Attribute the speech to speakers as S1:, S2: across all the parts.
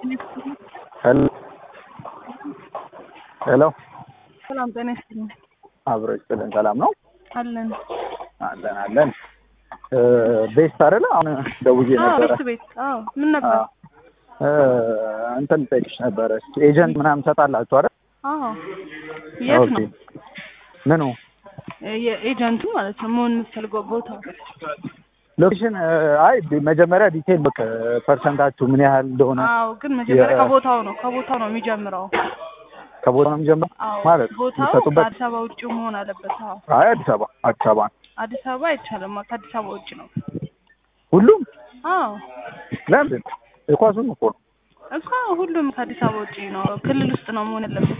S1: ሄሎ ሄሎ
S2: ሰላም ጤና ይስጥልኝ።
S1: አብሮ ይስጥልን። ሰላም ነው
S2: አለን
S1: አለን አለን። ቤስት አይደለ? አሁን ደውዬ
S2: አዎ፣
S1: ነበረ
S2: ቤት ቤት። አዎ፣ ምን ነበር?
S1: እ እንትን ልጠይቅሽ ነበረ። ኤጀንት ምናምን ትሰጣላችሁ አይደል?
S2: አዎ፣ የት
S1: ኦኬ።
S2: ነው
S1: ምኑ
S2: የኤጀንቱ ማለት ነው መሆን የምትፈልገው ቦታው?
S1: ሎኬሽን? አይ መጀመሪያ ዲቴል በቃ ፐርሰንታችሁ ምን ያህል እንደሆነ
S2: አዎ፣ ግን መጀመሪያ
S1: የ-
S2: ከቦታው ነው ከቦታው ነው የሚጀምረው።
S1: ከቦታ ነው የሚጀምረው
S2: አዎ፣
S1: ማለት
S2: ቦታው
S1: የሚሰጡበት።
S2: ከአዲስ አበባ ውጭ መሆን አለበት። አዎ፣
S1: አይ አዲስ አበባ አዲስ አበባ ነው
S2: አዲስ አበባ አይቻልም። ከአዲስ አበባ ውጭ ነው።
S1: ሁሉም።
S2: አዎ
S1: ለምን የኳሱን እኮ ነው።
S2: እኮ ሁሉም ከአዲስ አበባ ውጭ ነው። ክልል ውስጥ ነው መሆን ያለበት።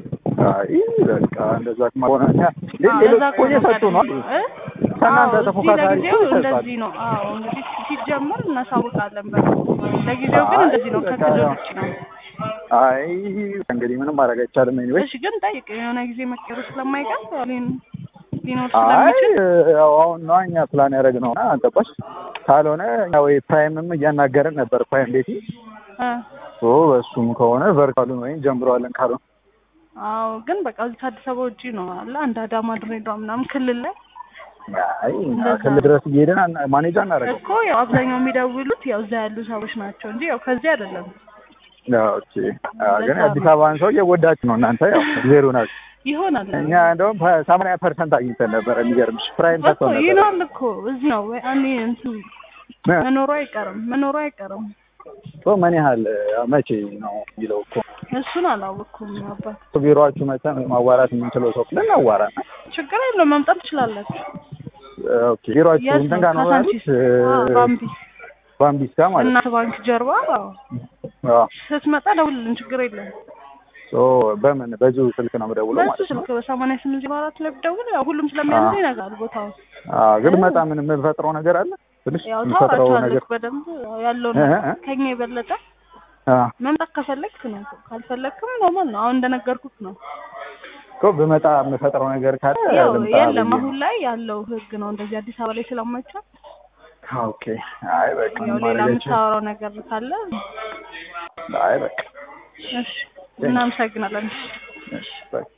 S1: አይ በቃ እንደዛ ከሆነ እኛ እንዴ
S2: አዎ፣
S1: ሌሎች
S2: ለዛ
S1: እኮ እየሰጡ ነው።
S2: እ?
S1: ከእናንተ
S2: አዎ፣ እዚህ
S1: ተፎካካሪ
S2: ለጊዜው
S1: እኮ ይሰጣል።
S2: እንደዚህ ነው። አዎ እንግዲህ ሲጀመር እናሳውቃለን። በ ለጊዜው ግን
S1: አይ፣
S2: እንደዚህ ነው፣
S1: በቃ
S2: ከክልል
S1: ያው-
S2: ውጭ ነው።
S1: አይ እንግዲህ ምንም ማድረግ አይቻልም። ኤኒዌይ
S2: እሺ ግን ጠይቅ፣ የሆነ ጊዜ መቀየሩ ስለማይቀር ያው ሊን- ሊኖር
S1: አይ
S2: ስለሚችል
S1: ያው አሁን ነው እኛ ፕላን ያደረግነው እና ገባሽ። ካልሆነ እኛ ወይ ፕራይምም እያናገርን ነበር ፕራይም ቤቲ
S2: እ
S1: ኦ በሱም ከሆነ ቨርካሉን ወይም ጀምረዋለን ካልሆነ
S2: አዎ ግን በቃ እዚህ ከአዲስ አበባ ውጭ ነው አለ አንድ አዳማ፣ ድሬዳዋ ምናምን ክልል ላይ
S1: አይ እኛ
S2: እንደዛ
S1: ክልል ድረስ እየሄድን አና- ማኔጅ አናደርገው።
S2: እኮ ያው አብዛኛው የሚደውሉት ያው እዛ ያሉ ሰዎች ናቸው እንጂ ያው ከዚህ አይደለም።
S1: ኦኬ አዎ፣ ግን አዲስ አበባን ሰው እየጎዳችሁ ነው እናንተ ያው ዜሮ ናችሁ።
S2: ይሆናል
S1: እኛ እንደውም ሰማንያ ፐርሰንት አግኝተን ነበረ። የሚገርምሽ ፕራይም
S2: እኮ
S1: ሰጥቶን ነበረ።
S2: ይኖራል እኮ እዚህ ነው ወይ እኔ እንትን
S1: እ?
S2: መኖሩ አይቀርም መኖሩ አይቀርም።
S1: ሶ ምን ያህል መቼ ነው የሚለው እኮ
S2: እሱን አላወቅኩም አባት።
S1: ቢሮአችሁ መተን ማዋራት የምንችለው ሰው ብለን አዋራ
S2: ችግር የለውም መምጣት ትችላላችሁ።
S1: ኦኬ ቢሮአችሁ
S2: የት
S1: እንትን
S2: ነው?
S1: ጋር ነው
S2: ካሳንቺስ?
S1: ያሉት
S2: አዎ፣ ባምቢስ
S1: ባምቢስ ጋር ማለት
S2: እናት ባንክ ጀርባ። አዎ።
S1: ነው አዎ
S2: ስትመጣ ደውልልን፣ ችግር የለም።
S1: ሶ በምን በዚሁ ስልክ ነው የምደውለው
S2: በሱ
S1: ማለት ነው
S2: ስልክ በሰማንያ ስምንት ዜሮ አራት ላይ ብደውል ያው ሁሉም ስለሚያንስ
S1: አዎ።
S2: ይነግራል ቦታው።
S1: አዎ ግን መጣ ምን የምንፈጥረው ነገር አለ ትንሽ
S2: ያው
S1: የምንፈጥረው ነገር
S2: ታወራቸዋለች በደንብ ያለውን
S1: እ-
S2: ነገር
S1: እ-
S2: ከኛ የበለጠ
S1: አዎ
S2: መምጣት ከፈለግክ ነው፣ ካልፈለግክም ኖርማል ነው። አሁን እንደነገርኩት ነው።
S1: እኮ ብመጣ የምፈጥረው ነገር ካለ
S2: ያው
S1: ልምጣ
S2: የለም
S1: ብዬ
S2: አሁን
S1: ነው።
S2: ላይ ያለው ህግ ነው እንደዚህ አዲስ አበባ ላይ ስለማይቻል
S1: ኦኬ አይ በቃ
S2: ያው
S1: ምን
S2: ሌላ
S1: ማድረግ አይቻልም።
S2: የምታወራው ነገር ካለ
S1: አይ በቃ
S2: እሺ፣ እናመሰግናለን።
S1: እሺ በቃ